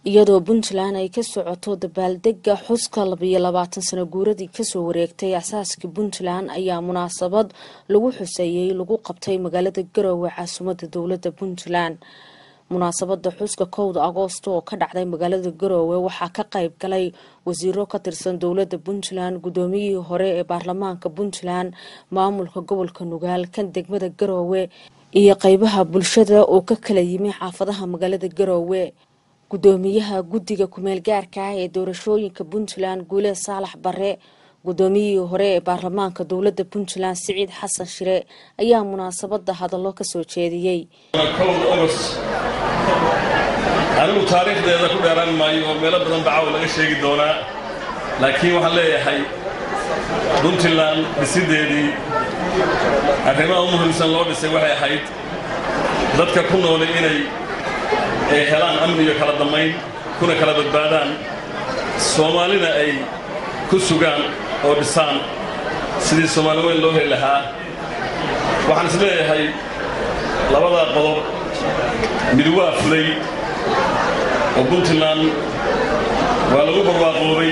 iyadoo puntland ay ka socoto dabaaldega xuska labiyo labaatan sano guuradii kasoo wareegtay asaaskii puntland ayaa munaasabad lagu xuseeyey lagu qabtay magaalada garowe caasimadda dowladda puntland munaasabada xuska kowda agoosto oo ka dhacday magaalada garowe waxaa ka qayb galay wasiiro ka tirsan dowladda puntland guddoomiyihii hore ee baarlamaanka puntland maamulka gobolka nugaal kan degmada garowe iyo qeybaha bulshada oo ka kala yimi xaafadaha magaalada garowe gudoomiyaha guddiga kumeel gaarka ah ee doorashooyinka puntland guuleed saalax bare guddoomiyihii hore ee baarlamaanka dowladda puntland siciid xasan shire ayaa munaasabada hadallo kasoo jeediyey anigu taariikhdeeda ku dheeraan maayo oo meelo badan bacaw laga sheegi doonaa laakiin waxaan leeyahay puntland dhisideedii arrimaha u muhiimsan loo dhisay waxay ahayd dadka ku noolay inay helaan amni iyo kala dammayn kuna kala badbaadaan soomaalina ay ku sugaan oo dhisaan sidii soomaali weyn loo heli lahaa waxaan is leeyahay labadaa qodob mid waa fulay oo puntland waa lagu barwaaqoobay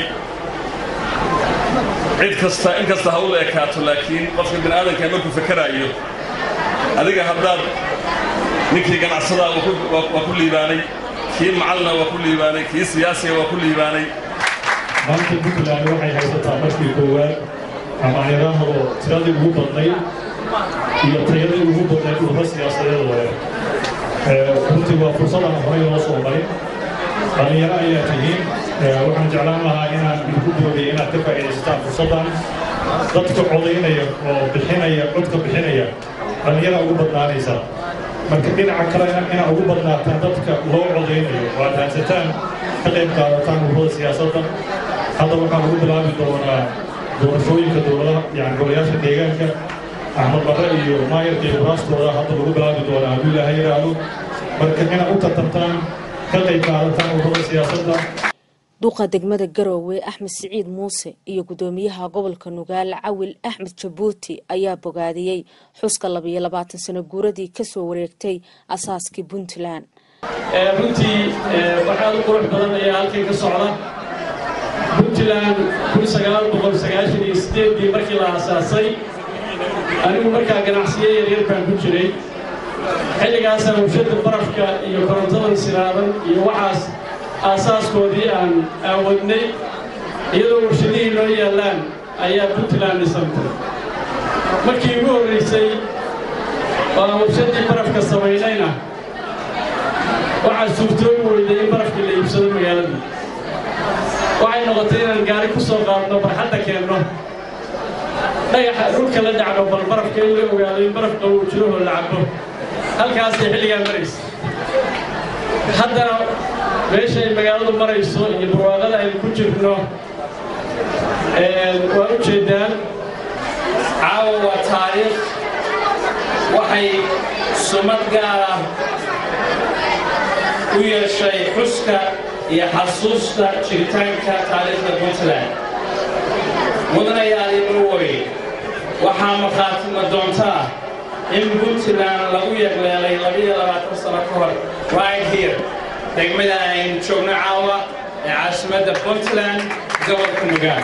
cid kasta in kasta ha u la ekaato laakiin qofka bini aadanka markuu fakaraayo adiga haddaad ninkii ganacsadaa waa ku liibaanay kii macalina waa ku liibaanay kii siyaasiga waa ku liibaanay maanta puntland waxay haysataa markii koowaad ama ayadaahdo tiradii ugu badnayd iyo tayadii ugu badnayd ururo siyaasadeed wale runtii waa fursadan horay loo soo marin dhallinyaro ayaa tihiin waxaan jeclaan lahaa inaan idinku doodaya inaad ka faa'iidaysataan fursaddan dadka codaynaya oo bixinaya codka bixinaya dhallinyara ugu badnaanaysa marka dhinaca kalena inaa ugu badnaataan dadka loo codaynayo oo aad raadsataan ka qayb qaadataan ururada siyaasadda hadda waxaan ugu bilaabi doonaa doorashooyinka dowladaha yani golayaasha deegaanka axmed barre iyo maayarka iyo kuraastooda hadda lagu bilaabi doonaa hadduu ilaahay yidhaahdo marka inaad u tartantaan ka qayb qaadataan ururada siyaasadda duqa degmada garowe axmed siciid muuse iyo guddoomiyaha gobolka nugaal cawil axmed jabuuti ayaa bogaadiyey xuska labiyo labaatan sano guuradii kasoo wareegtay asaaskii puntland runtii waxaad u qurux badan ayaa halkan ka socda puntland ii markii la asaasay anigu markaa ganacsiyo yaryar baan ku jiray xilligaasaan warshadda barafka iyo korontadan silaadan iyo waxaas aasaaskoodii aan aawadnay iyadoo warshadihii noo yaallaan ayaa puntland dhisantay markii ugu horraysay oo aan warshaddii barafka samaynayna waxaa suurtoobi weyday in barafkii la iibsado magaaladii waxay noqotay inaan gaari ku soo qaadno barxadda keenno dhagaxa dhulka la dhacno bal barafka in la ogaado in baraf qabow jirahoo la cabbo halkaasay xilligaa maraysa haddana meesha ay magaaladu marayso iyo barwaaqada aynu ku jirno waa u jeeddaan caawa waa taariikh waxay sumad gaar ah u yeeshay xuska iyo xasuusta jiritaanka taariikhda puntland mudanayaal imuwoy waxaa markhaatima doontaa in puntland lagu yeegleelay labiyo labaatan sano ka hor right here degmada aynu joogno caawa ee caasimadda puntland gobolka nugaal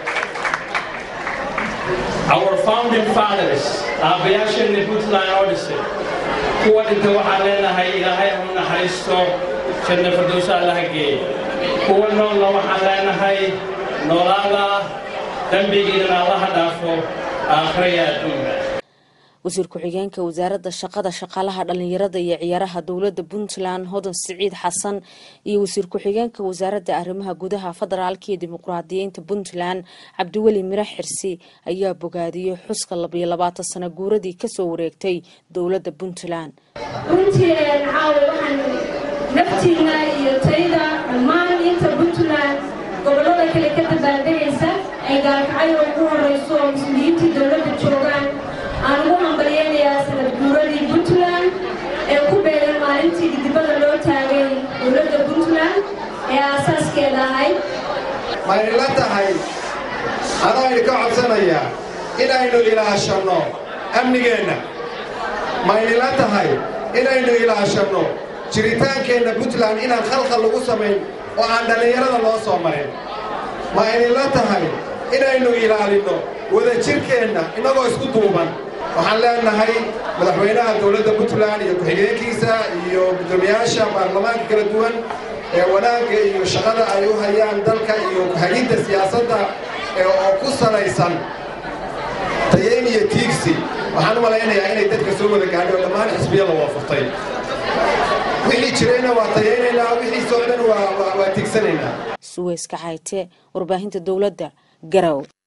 our founding fathers aabbayaasheenni puntland oo dhisay kuwa dhinta waxaan leenahay ilaahay anu naxariisto janna fardowsa allaha geey kuwa noolna waxaan leenahay noolaada dembigiidana allaha dhaafo aakhiraya adduunka wasiir ku-xigeenka wasaaradda shaqada shaqaalaha dhallinyarada iyo ciyaaraha dowladda puntland hodan siciid xasan iyo wasiir ku-xigeenka wasaaradda arrimaha gudaha federaalka iyo dimuqraadiyiinta puntland cabdiweli miro xirsi ayaa bogaadiyey xuska labiyo labaatan sano guuradii kasoo wareegtay dowladda puntland runtii caawa waxaan naftiina iyo tayda dhammaan inta puntland gobollada kale ka dabaaldegaysa ay gaalkacyo ugu horeyso oo mas-uuliyiintii dowladda joogaan aan ugu hambalyeynayaa sanad guuradii puntland ee ku beegan maalintii gidibada loo taagay dowladda puntland ee aasaaskeeda ahayd maynila tahay adaynu ka codsanayaa inaynu ilaashanno amnigeenna maynila tahay inaynu ilaashanno jiritaankeenna puntland inaan khalkhal lagu samayn oo aan dhallinyarada loo soo marin ma idinla tahay inaynu ilaalinno wadajirkeenna innagoo isku duuban waxaan leenahay madaxweynaha dowladda puntland iyo ku-xigeenkiisa iyo guddoomiyaasha baarlamaanka kala duwan ee wanaagga iyo shaqada ay u hayaan dalka iyo hagidda siyaasadda oo ku salaysan tayeyn iyo tiigsi waxaan u malaynayaa inay dadka soo wada gaadhay oo dhammaan xisbiya la waafaqtay wixii jirayna waa tayaynaynaa wixii socdana waa tiigsanaynaa suweyska xayte warbaahinta dowladda garow